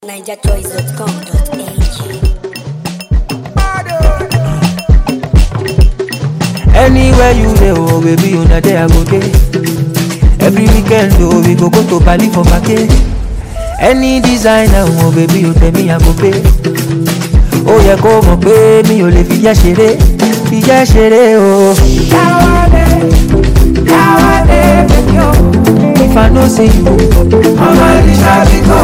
NigerChoice.com.ag Anywhere you dey, oh baby, una there I go dey. Every weekend, oh we go go to Bali for vacay. Any designer, oh baby, you tell me I go pay. Ó yẹ kó mọ̀ pé mi ò lè fìyà ṣeré, fìyà ṣeré o. Káwálé, káwálé, baby o. If I no see you, ọmọ Elisha bí kò.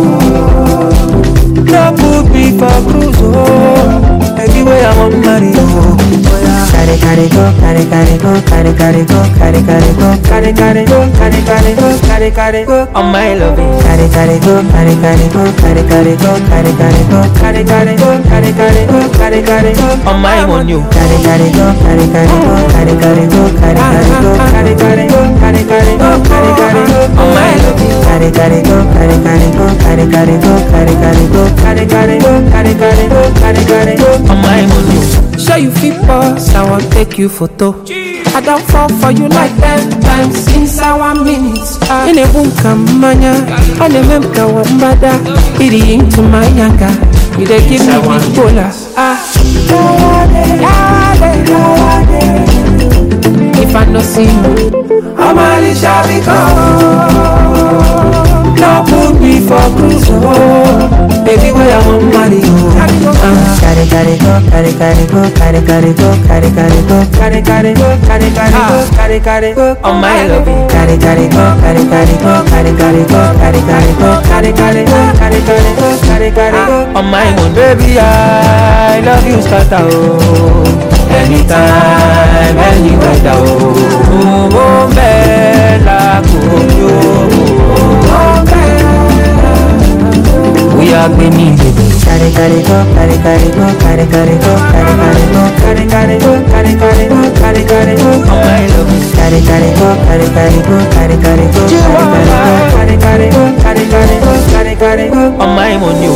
No put me for cruise, oh. Baby, where I wan marry you. Carry, carry, go, carry, carry, go, carry, carry, go, carry, carry, go, carry, carry, go, carry, carry, go, carry, carry, go. On my loving. Carry, carry, go, carry, carry, go, carry, carry, go, carry, carry, go, carry, carry, go, carry, carry, go, carry, carry, go. On my on you. Carry, carry, go, carry, carry, go, carry, carry, go, carry, carry, go, carry, carry, go, carry, carry, go, carry, carry, go. On my loving. Carry, carry, go, carry, carry, go, carry, carry, go, carry, carry, go, carry, carry, go, carry, carry, go, carry, carry, go. On my on you. Show you fit boss, I want take you photo. I don't fall for you like ten times inside one minute. Ine bunka manya, ane memka wambada. Iri into my yanga, you dey give me big bola. Ah, yawade, yawade, yawade. If I no see you, I'm a Shabiko. No put me for cruise, oh. Baby, where I want marry you. Ah. Carry, carry, go, carry, carry, go, carry, carry, go, carry, carry, go, carry, carry, go, carry, carry, go, carry, carry, go. On my loving. Carry, carry, go, carry, carry, go, carry, carry, go, carry, carry, go, carry, carry, go, carry, carry, go, carry, carry, go. On my own, baby, I love you, scatter, oh. Anytime, any weather, oh. Oh, oh, bella, oh, we are gbemi baby. Carry carry go, carry carry go, carry carry go, carry carry go, carry carry go, carry carry go, carry carry go. Oh my love. Carry carry go, carry carry go, carry carry go, carry carry go, carry carry go, carry carry go, carry carry go. On my money.